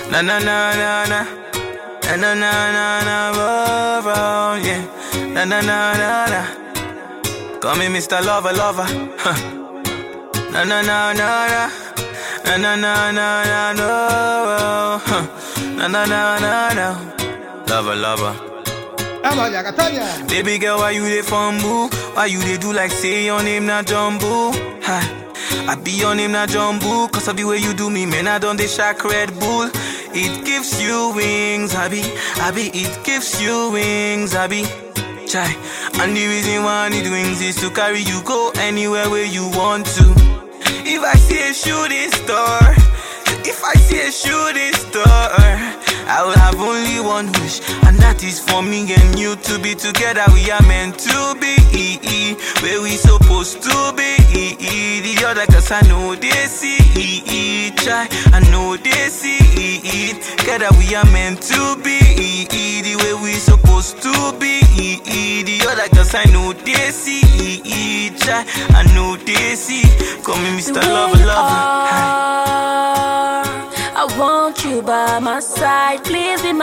Na na na na na. Na na na na na. Oh, oh, yeah. Na na na na na. Call me Mr. Lover Lover. Huh. Na na na na na. Na na na na na no. Huh. Na na na na na. Lover Lover. Vamos allá, Castaña. Baby girl, why you dey fumble? Why you dey do like say your name na Jumbo? Hi. I be your name na Jumbo Cause of the way you do me, man, I done the shack Red Bull It gives you wings, Abby Abby, it gives you wings, Abby Chai And the reason why I need wings is to carry you go anywhere where you want to If I see a shooting star If I see a shooting star I will have only one wish, and that is for me and you to be together. We are meant to be, where we supposed to be. The other cause I know they see, try, I know they see it. Together we are meant to be, the way we supposed to be. The other cause I know they see, try, I know they see. Call me Mr. The way Lover, you lover. Hi. are, I want you by my side, please be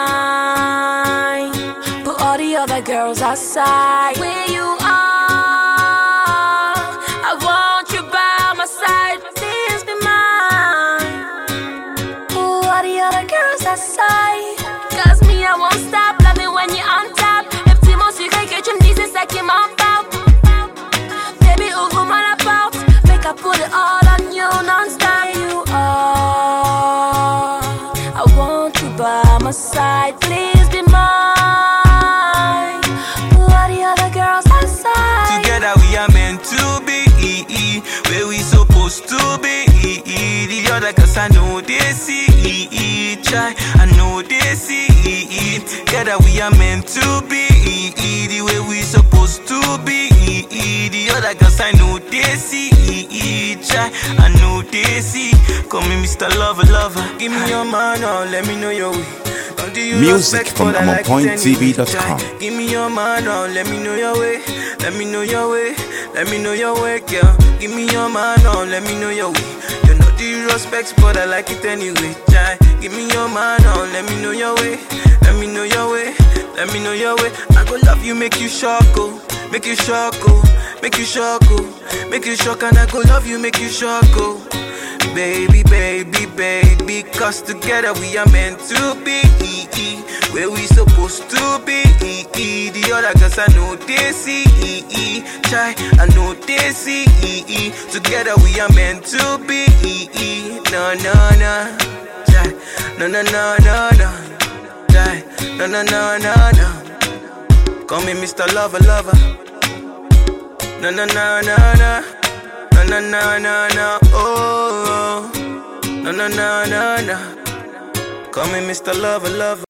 mine. Put all the other girls aside. Where you are, I want you by my side, please be mine. Put all the other girls aside. Cause me, I won't stop loving when you're on top. If Timos, you can get your knees, it's like you're on Baby, who go man about? Make I put it all on you non-stop. You are. I want you by my side. Please be mine. Who are the other girls outside? Together we are meant to be where we supposed to be. The other cause I know they see try, I know they see Together we are meant to be the way we supposed to be. The other cause I know they see try, I know they see. Call me Mr. Lover Lover. Give me your man, oh, let me know your way. Don't do you Music respect, from but I like it anyway. AmonPointTV.com. Try. Give me your man, oh, let me know your way. Let me know your way. Let me know your way, girl. Give me your man, oh, let me know your way. You know the respects, but I like it anyway. Try. Give me your man, oh, let me know your way. Let me know your way. Let me know your way. I go love you, make you shock, oh. Make you shock, oh. Make you shock, oh. Make you shock, and I go love you, make you shock, oh. Baby, baby, baby, cause together we are meant to be where we supposed to be. The other cause I know they see, try, I know they see. Together we are meant to be. No, no, no, try, no, no, no, no, no, try, no, no, no, no, no. Call me Mr. Lover, lover. No, no, no, no, no. No, no, no, no, no, oh, oh. no, no, no, no, no. Call me Mr. Lover, lover.